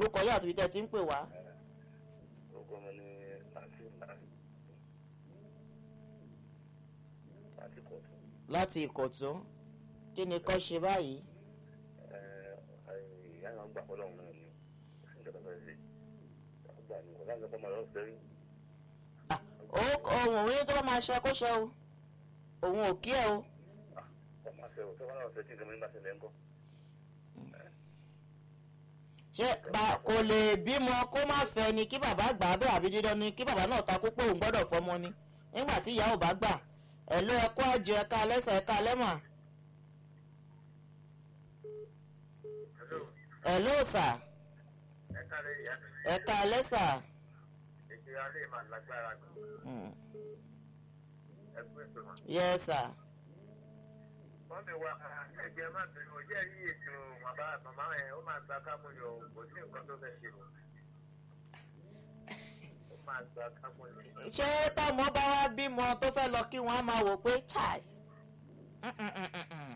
orúkọ yóò àti ibi tẹ́ ti ń pè wá. orúkọ mi ní àti àti kọ̀tù. láti ìkọ̀tún kí ni kọ́ ṣe báyìí. ìyá náà gbà fọlọ́run náà ni ìjọba fẹ́ ṣe gbà ní ọ̀gá ìjọba máa lọ sẹ́rí. ohun òun ní tó bá máa ṣe kó ṣe o òun ò kí ẹ o. ọmọ àṣẹ ò sọ́wọ́n náà ṣe tí ìsinmi nígbà ṣẹlẹ̀ ńkọ́. ṣé ba- kò lè bímọ kó má fẹ́ ni kí bàbá gbà á bẹ́ẹ̀ àbí dídán ni kí bàbá náà takú pé òun gbọ́dọ̀ fọmọ ni nígbà tí ìyá ò bá gbà ẹ̀ ló ẹ̀kọ́ àjọ ẹ̀ka lẹ́sẹ̀ ẹ̀ka lẹ́mà. ẹ̀ ló sà ẹ̀ka rẹ̀ ìyá mi ẹ̀ka lẹ́sà. ètò alẹ́ máa lágbára gan Mm. ẹgbẹ́ ìgbìmọ̀. yes sir. wọ́n mi wá ẹgbẹ́ má bínú ó jẹ́ rí ètò bàbá màmá ẹ̀ ó máa gba kámúlò kò sí nǹkan tó fẹ́ ṣe o. ó máa gba kámúlò. ṣé tọmọ bá wá bímọ tó fẹ́ lọ kí wọ́n á máa wò pé chai Mm-mm-mm-mm.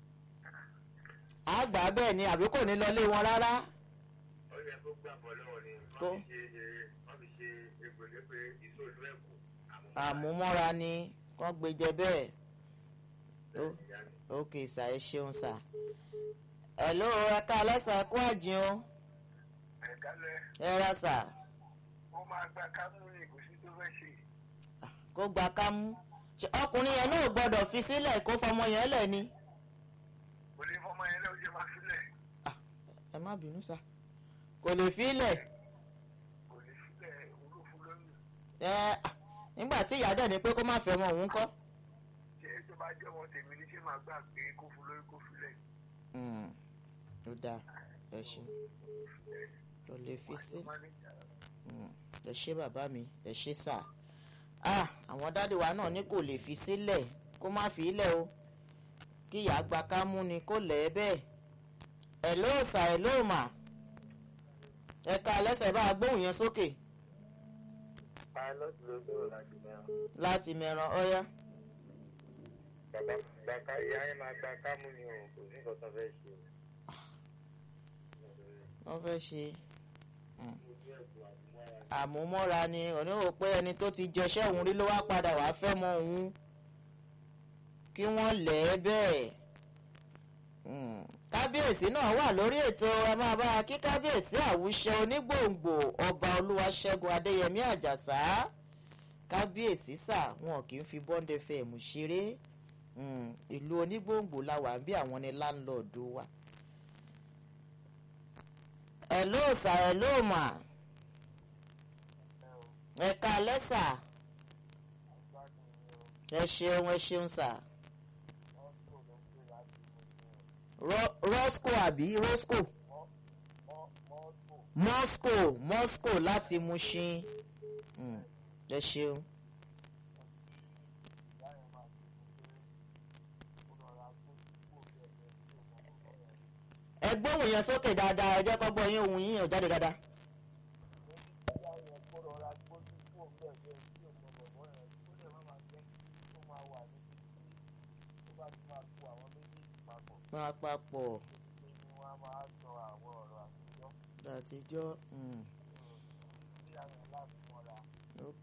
àgbà bẹ́ẹ̀ ni àbí kò ní lọlé wọn rárá. ó yẹ kó gbà bọ́ lọ́wọ́ ni Kó. wọ́n fi ṣe wọ́n fi ṣe egbòlé pé ìṣòro ẹ̀kú àmúmọ́ra ni kán gbé jẹ bẹ́ẹ̀. Ó- ok sà ẹ ṣeun sà. hello ẹ̀ka alẹ́sà ẹ̀kú àjìn o ẹ̀kálẹ̀ ẹ ra sà ó máa gba kámúlò kò sí tó fẹ́ ṣe. kó gba kámú. Ṣé ọkùnrin yẹn náà gbọ́dọ̀ fi sílẹ̀ kó fọmọ yẹn lẹ̀ ni. kò lè fọmọ yẹn lẹ́wọ́ jẹ́ máa sílẹ̀ ẹ má bínú sà kò lè fi lẹ̀. kò lè sílẹ̀ olófin lóyún. ẹ ah, nígbà tí ìyá dẹ̀ ni pé kó má fẹ́ ọmọ òun kọ́. ṣé tó bá jẹ́ wọn tèmi ní ṣé máa gbà pé kó fún lóyún kó filẹ̀. Mm, ó dáa ẹ ṣe tó lè fi sí Mm, ẹ ṣe bàbá mi ẹ ṣe sà ah àwọn dáàdì wa náà ní kò lè fi sílẹ̀ kó má fi ilẹ̀ o kí ìyá gba ká mú ni kó lẹ̀ ẹ́ bẹ́ẹ̀ ẹ̀ ló sà ẹ̀ ló mà ẹ̀ka lẹ́sẹ̀ bá a gbóhùn yẹn sókè pilot ló gbèrò láti mẹ́rin. láti mẹ́ran ọ́yá bàbá gbàká ìyá yẹn máa gba kámú ni o kò sí nǹkan tó fẹ́ ṣe. wọ́n fẹ́ ṣe àmúmọ́ra ni òní ò pé ẹni tó ti jẹṣẹ́ òun rí ló wá padà wàá fẹ́ mọ òun kí wọ́n lẹ̀ ẹ́ bẹ́ẹ̀. Mm. kábíyèsí náà wà lórí ètò ẹ máa bá a kí kábíyèsí àwùṣe onígbòǹgbò ọba olúwaṣẹ́gun adéyẹmí àjàsá kábíyèsí sà wọn kì í fi bọ́ńdẹ fẹ́ mú ṣeré Mm. ìlú onígbòǹgbò la wà ń bí àwọn ni láńlọ́ọ̀dù wa. ẹ̀ ló sà ẹ̀ ló mà ẹ̀ka lẹ́sà ẹ ṣeun ẹ ṣeun sà Ro- rosco àbí rosco moscow moscow láti Mushin Mm, ẹ ṣeun. ẹ gbóhùn yẹn sókè dáadáa ẹ jẹ́ kó gbọ́ yín ohùn yín yàn jáde dáadáa. máa papọ̀ àtijọ́ mm, ok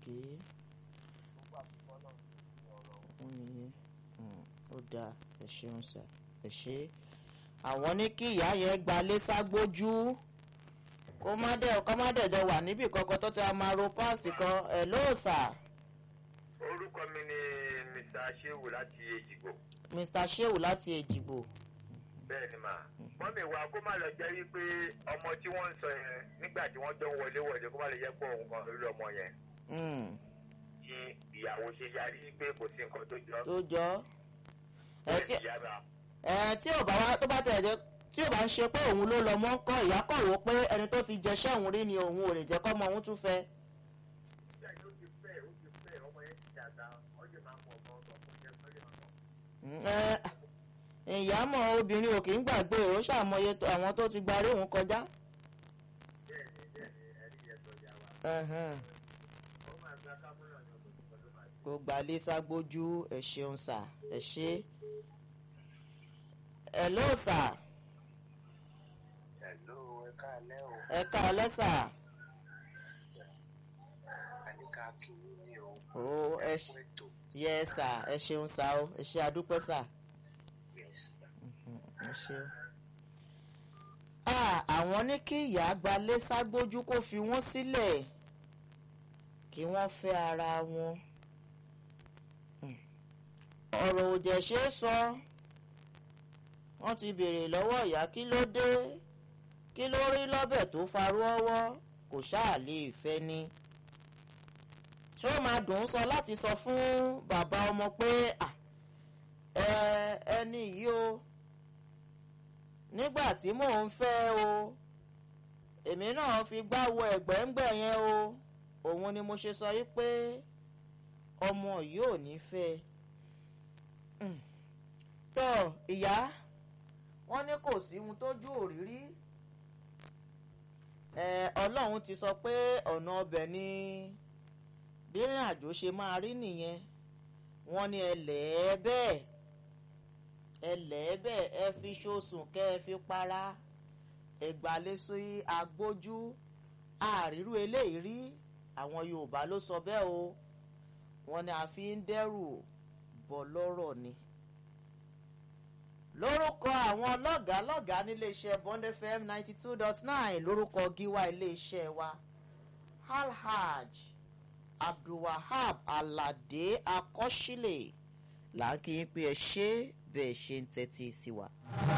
ó nìyẹn Mm, ó dáa ẹ ṣeun sà ẹ ṣe àwọn ní kí ìyá yẹn gba lẹ́sàgbójú kó má dẹ̀ kó má dẹ̀ jọ wà níbì kankan tó ti a máa ro páàsì kan ẹ̀ lóòsà orúkọ mi ni mr shehu láti èjìgbò mr sheu láti èjìgbò bẹ́ẹ̀ ni mà mọ́mì wa kó má lọ jẹ́ wípé ọmọ tí wọ́n ń sọ yẹn nígbà tí wọ́n jọ ń wọlé wọlé kó má lè jẹ́ pọ̀ òun kan lórí ọmọ yẹn Mm, tí ìyàwó ṣe yarí pé kò sí nǹkan tó jọ tó jọ ẹ tí ìyá bá ẹ tí ò bá wá tó bá tẹ̀ jẹ́ tí ò bá ń ṣe pé òun ló lọ mọ́ ń kọ́ ìyá kọ̀ wò pé ẹni tó ti jẹṣẹ́ òun rí ni òun ò lè jẹ́ kọ́mọ òun tún fẹ́. ìyá yóò ti fẹ́ ó ti fẹ́ ọmọ yẹn ti dàgbà ọjọ́ máa mọ ọmọ ọmọ fún jẹ́ pẹ́lẹ́ ọ̀nà. Mm, ẹ ìyá mọ̀ obìnrin ò kì í gbàgbé ó ṣàmọye tó- àwọn tó ti gbarí òun kọjá. bẹ́ẹ̀ ni bẹ́ẹ̀ ni ẹ̀rí yẹn sọ ya wa Ẹhẹ́n. ó máa gba kámúlọ̀ ní ọdún tó ló máa kó gba lẹ́sàgbójú ẹ ṣeun sà ẹ ṣe. ẹ ló sà Hello, ẹ káalẹ́ o. ẹ ká lẹ́sà Àníkà kí yín ní o. ó ẹ Fún ètò. yẹ sà ẹ ṣeun sà ó ẹ ṣe àdúpẹ́ sà Yes. ẹ ṣeun. Ah, àwọn ní kí ìyá gbalé ságbójú kó fi wọ́n sílẹ̀ kí wọ́n fẹ́ ara wọn. Hmm. ọ̀rọ̀ òjẹ̀ ṣe é sọ wọ́n ti béèrè lọ́wọ́ ìyá kí ló dé kí ló rí lọ́bẹ̀ tó farú ọwọ́ kò ṣáà lè fẹ́ ni. ṣé ó máa dùn ún sọ láti sọ fún bàbá ọmọ pé "Ah, ẹ ẹni yìí o nígbà tí mò ń fẹ́ o èmi náà fi gbá wo ẹ̀gbẹ́ǹgbẹ́ yẹn o òun ni mo ṣe sọ yìí pé ọmọ yìí ò ní fẹ́ Mm. tọ́ ìyá wọ́n ní kò sí ohun tójú òrírí ẹ ọlọ́run ti sọ pé ọ̀nà ọbẹ̀ ni bírìn àjò ṣe máa rí nìyẹn wọ́n ní ẹ lẹ́ẹ̀ bẹ́ẹ̀ ẹlẹ́ẹ̀bẹ̀ ẹ fi ṣoṣùn kẹ́ ẹ fi para ẹgbàlésí agbójú àrírú eléyìí rí àwọn yorùbá ló sọ bẹ́ẹ̀ o wọ́n ní a fi ń dẹ́rù bọ́ lọ́rọ̀ ni. lórúkọ àwọn lọ́gàálọ́gàá níléeṣẹ́ bond fm ninety two dot nine lórúkọ gíwá iléeṣẹ́ wa alhaj abdulwahab alade akọ́sílẹ̀ là ń kí yín pé ẹ ṣe bẹ́ẹ̀ ṣe ń tẹ́tí sí wa.